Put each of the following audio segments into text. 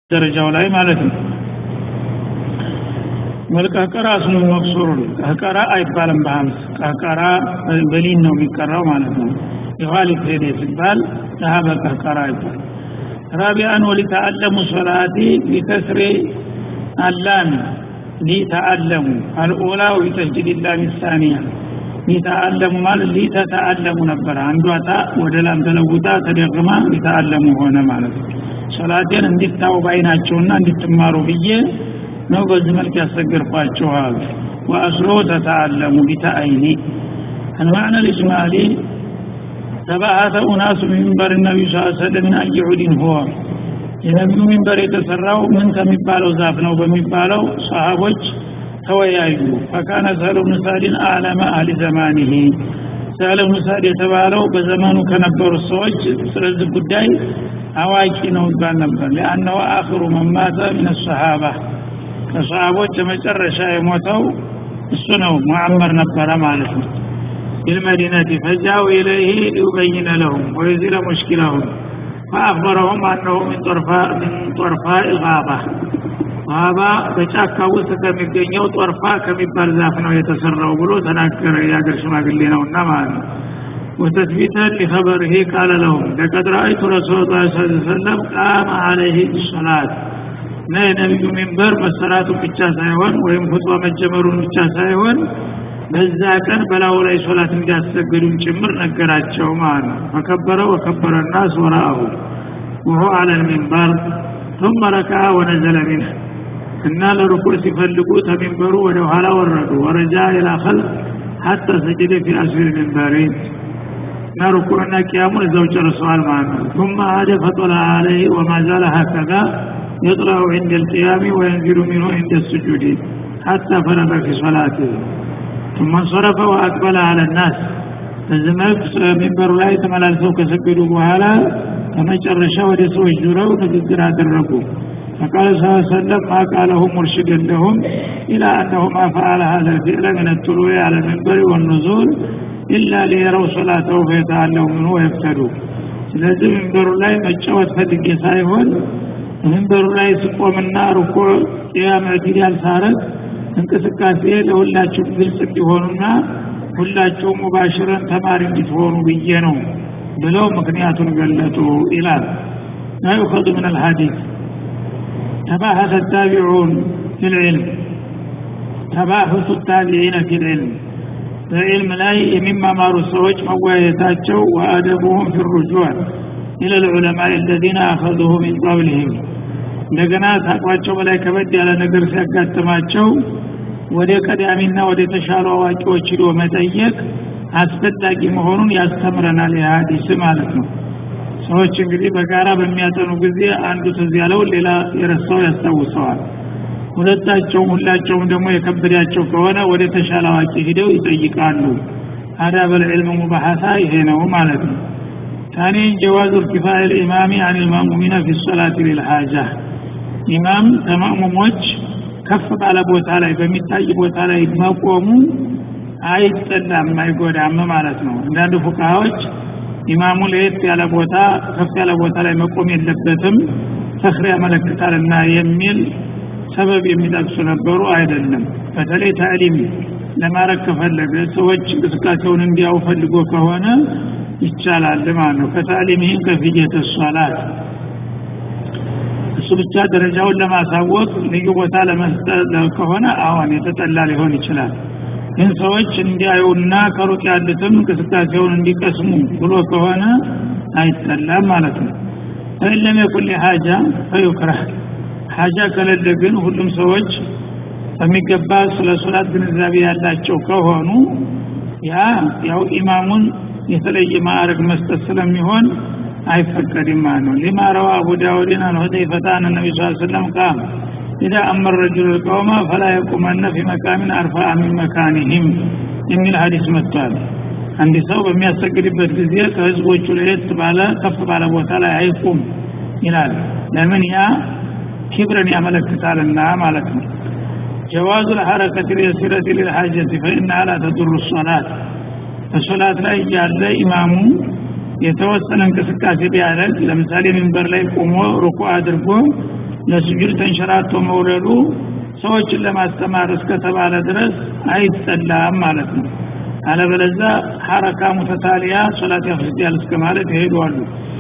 ደረጃው ላይ ማለት ነው ወልቀቀራ ስሙ መቅሱሩን ቀቀራ አይባልም በሀምስ ቀቀራ በሊን ነው የሚቀራው ማለት ነው የኋሊት ሄደ ሲባል ዳሀ በቀቀራ ይባል ራቢያን ወሊተአለሙ ሶላቲ ቢከስሬ አላሚ ሊተአለሙ አልኦላ ወቢተጅዲድ ላሚ ሳኒያ ሊተአለሙ ማለት ሊተተአለሙ ነበር አንዷ ታ ወደ ላም ተለውጣ ተደግማ ሊተአለሙ ሆነ ማለት ነው ሶላቴን እንዲታው ባይናቸውና እንድትማሩ ብዬ ነው በዚህ መልክ ያሰገርኳችኋል ወአስሎ ተተአለሙ ቢተአይኒ المعنى الإجمالي ተባአተ ኡናሱ ሚንበር ነቢዩ ስ ሰለም ምን አየሁዲን ሆ የነቢዩ ሚንበር የተሰራው ምን ከሚባለው ዛፍ ነው በሚባለው ሰሃቦች ተወያዩ ፈካነ ሰህለ ብኑ ሳዕድን አለመ አህሊ ዘማኒሂ ሰህለ ብኑ ሳዕድ የተባለው በዘመኑ ከነበሩት ሰዎች ስለዚህ ጉዳይ አዋቂ ነው ይባል ነበር ሊአነሁ አክሩ መማተ ምን ሰሃባ ከሰሃቦች የመጨረሻ የሞተው እሱ ነው ሙዓመር ነበረ ማለት ነው بالمدينة فجاءوا إليه ليبين لهم ويزيل مشكلهم فأخبرهم أنه من طرفاء من طرفاء الغابة غابة በጫካ ውስጥ ከሚገኘው ጦርፋ ከሚባል ዛፍ ነው የተሰራው ብሎ ተናገረ የአገር ሽማግሌ ነውና ማለት ነው وتثبيتا لخبره قال لهم لقد رأيت رسول الله صلى الله عليه وسلم قام عليه الصلاة እና የነቢዩ ሚንበር መሰራቱ ብቻ ሳይሆን ወይም ሁጥባ መጀመሩን ብቻ ሳይሆን በዛ ቀን በላዩ ላይ ሶላት እንዲያሰግዱም ጭምር ነገራቸው ማለት ነው ፈከበረ ወከበረ ናስ ወራአሁ ወሆ አለ ልሚንበር ثم ركع ونزل منه እና ለርኩዕ ሲፈልጉ ተሚንበሩ ወደ ኋላ ወረዱ ወረጃ ኢላ ኸልፍ ሐታ ሰጀደ ፊ አስፊል ሚንበሪ እና ርኩዕና ቅያሙን እዛው ጨርሰዋል ማለት ነው ثم عاد فطلع عليه وما زال هكذا يطلع عند القيام وينزل منه عند السجود حتى فرغ في صلاته ثم انصرف وأقبل على الناس በዚህ መልክ ሚንበሩ ላይ ተመላልሰው ከሰገዱ በኋላ ከመጨረሻ ወደ ሰዎች ዙረው ንግግር አደረጉ فقال صلى الله عليه وسلم ما قاله مرشدا لهم إلى أنه ما فعل هذا الفعل من الطلوع على المنبر والنزول إلا ليروا صلاته فيتعلموا منه ويفتدوا ስለዚህ መንበሩ ላይ መጫወት ፈልጌ ሳይሆን መንበሩ ላይ ስቆምና ሩኩዕ ቅያም ዕትዳል ሳረግ እንቅስቃሴ ለሁላችሁም ግልጽ እንዲሆኑና ሁላችሁም ሙባሽረን ተማሪ እንድትሆኑ ብዬ ነው ብለው ምክንያቱን ገለጡ ይላል ማ ዩኸዙ ምን አልሐዲስ ተባሐተ ታቢዑን ፊ ልዕልም ተባሑቱ ታቢዒነ ፊ ልዕልም በዕልም ላይ የሚማማሩ ሰዎች መወያየታቸው ወአደቡሁም ፊ ሩጁዕ ኢለ ልዑለማ አለዚነ አኸዙሁ ሚን ቀብልህም እንደገና ታቋቸው በላይ ከበድ ያለ ነገር ሲያጋጥማቸው ወደ ቀዳሚና ወደ ተሻሉ አዋቂዎች ሂዶ መጠየቅ አስፈላጊ መሆኑን ያስተምረናል የሀዲስ ማለት ነው ሰዎች እንግዲህ በጋራ በሚያጠኑ ጊዜ አንዱ ትዝ ያለው ሌላ የረሳው ያስታውሰዋል ሁለታቸውም ሁላቸውም ደግሞ የከበዳቸው ከሆነ ወደ ተሻለ አዋቂ ሂደው ይጠይቃሉ አዳበ ልዕልም ሙባሐታ ይሄ ነው ማለት ነው ثانيا جواز ارتفاع الإمام عن المأمومين في الصلاة للحاجة ኢማም ተማሙሞች ከፍ ባለ ቦታ ላይ በሚታይ ቦታ ላይ መቆሙ አይጠላም አይጎዳም ማለት ነው አንዳንድ ፉቃሃዎች ኢማሙ ለየት ያለ ቦታ ከፍ ያለ ቦታ ላይ መቆም የለበትም ፈክር ያመለክታልና የሚል ሰበብ የሚጠቅሱ ነበሩ አይደለም በተለይ ታዕሊም ለማድረግ ከፈለገ ሰዎች እንቅስቃሴውን እንዲያው ፈልጎ ከሆነ ይቻላል ማለት ነው ከታዕሊምህም ከፍየተ ሶላት እሱ ብቻ ደረጃውን ለማሳወቅ ልዩ ቦታ ለመስጠት ከሆነ አሁን የተጠላ ሊሆን ይችላል ግን ሰዎች እንዲያዩና ከሩቅ ያሉትም እንቅስቃሴውን እንዲቀስሙ ብሎ ከሆነ አይጠላም ማለት ነው ፈኢለም የኩን ሀጃ ፈዩክረህ ሀጃ ከሌለ ግን ሁሉም ሰዎች በሚገባ ስለ ሶላት ግንዛቤ ያላቸው ከሆኑ ያ ያው ኢማሙን የተለየ ማዕረግ መስጠት ስለሚሆን አይፈቀድም ማለት ነው ሊማ ረዋ አቡ ዳውድን አን ሁዘይፈታ አን ነቢ ስ ሰለም ቃም ኢዛ አመር ረጅሉ ልቀውመ ፈላ የቁመነ ፊ መቃሚን አርፋአ ሚን መካኒህም የሚል ሀዲስ መጥቷል አንድ ሰው በሚያሰግድበት ጊዜ ከህዝቦቹ ለየት ባለ ከፍ ባለ ቦታ ላይ አይቁም ይላል ለምን ያ ኪብርን ያመለክታልና ማለት ነው ጀዋዙ ልሐረከት ልየሲረት ልልሓጀት ፈኢናሃ ላ ተዱሩ ሶላት በሶላት ላይ ያለ ኢማሙ የተወሰነ እንቅስቃሴ ቢያደርግ ለምሳሌ ሚንበር ላይ ቆሞ ሩኩ አድርጎ ለስጁድ ተንሸራቶ መውረዱ ሰዎችን ለማስተማር እስከተባለ ድረስ አይጸላም ማለት ነው አለበለዛ ሐረካ ሙተታሊያ ሶላት ያፍስያል እስከ ማለት ይሄዳሉ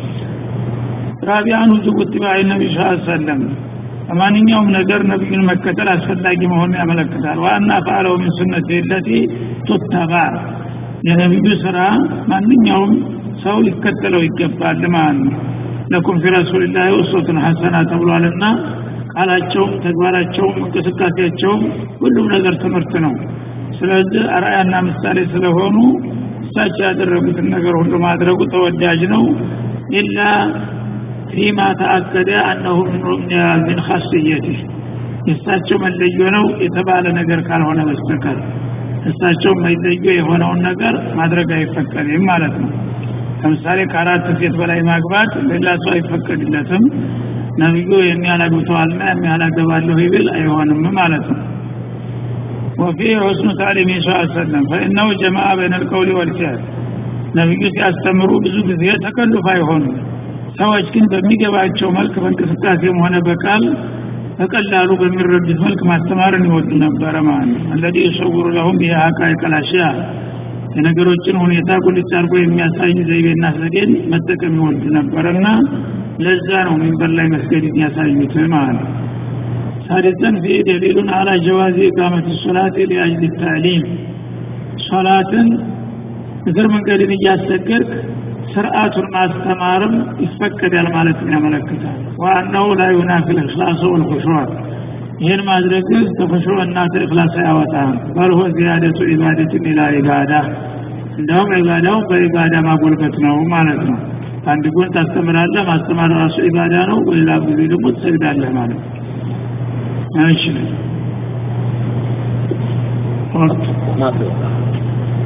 ራቢያኑ ዝጉት ባይ ነቢ ስ ሰለም በማንኛውም ነገር ነቢዩን መከተል አስፈላጊ መሆኑን ያመለክታል ዋና ፈአለው ምን ሱነት የለቲ ቱተባ የነቢዩ ስራ ማንኛውም ሰው ሊከተለው ይገባል ማለት ነው ለኩም ፊ ረሱልላህ ውስወቱን ሐሰና ተብሏልና ቃላቸውም ተግባራቸውም እንቅስቃሴያቸውም ሁሉም ነገር ትምህርት ነው ስለዚህ አርአያና ምሳሌ ስለሆኑ እሳቸው ያደረጉትን ነገር ሁሉ ማድረጉ ተወዳጅ ነው ኢላ ፊማ ተአከደ አነሁ ምን ኻስየትህ የእሳቸው መለዮ ነው የተባለ ነገር ካልሆነ በስተቀር እሳቸው መለዮ የሆነውን ነገር ማድረግ አይፈቀድም ማለት ነው ለምሳሌ ከአራት ሴት በላይ ማግባት ሌላ ሰው አይፈቀድለትም ነቢዩ የሚያላግብተዋልና የሚያላገባለሁ ይብል አይሆንም ማለት ነው وفيه حسن تعليم صلى الله عليه وسلم فإنه جمع بين القول والفعل ነቢዩ ሲያስተምሩ ብዙ ጊዜ ተከልፍ አይሆኑም ሰዎች ግን በሚገባቸው መልክ በእንቅስቃሴም ሆነ በቃል በቀላሉ በሚረዱት መልክ ማስተማርን ይወዱ ነበረ ማለት ነው አለዚ የሰውሩ ለሁም የሀቃ ቀላሽያ የነገሮችን ሁኔታ ቁልጭ አድርጎ የሚያሳይ ዘይቤና ዘዴን መጠቀም ይወዱ ነበረና ለዛ ነው ሚንበር ላይ መስገድ የሚያሳዩት ማለት ነው ሳዲሰን ፊ ደሊሉን አላ ጀዋዚ ኢቃመት ሶላት ሊአጅል ታዕሊም ሶላትን እግር መንገድን እያሰገድክ ስርዓቱን ማስተማርም ይፈቀዳል ማለት ያመለክታል ዋናው ላ ዩናፊ ልእክላስ ወልኹሹዕ ይህን ማድረግ ከኹሹዕ እና ከእክላስ አያወጣም በልሆ ዚያደቱ ኢባደትን ኢላ ኢባዳ እንደውም ኢባዳውን በኢባዳ ማጎልበት ነው ማለት ነው አንድ ጎን ታስተምራለህ ማስተማር ራሱ ኢባዳ ነው በሌላ ጊዜ ደግሞ ትሰግዳለህ ማለት ነው እሺ ወቅት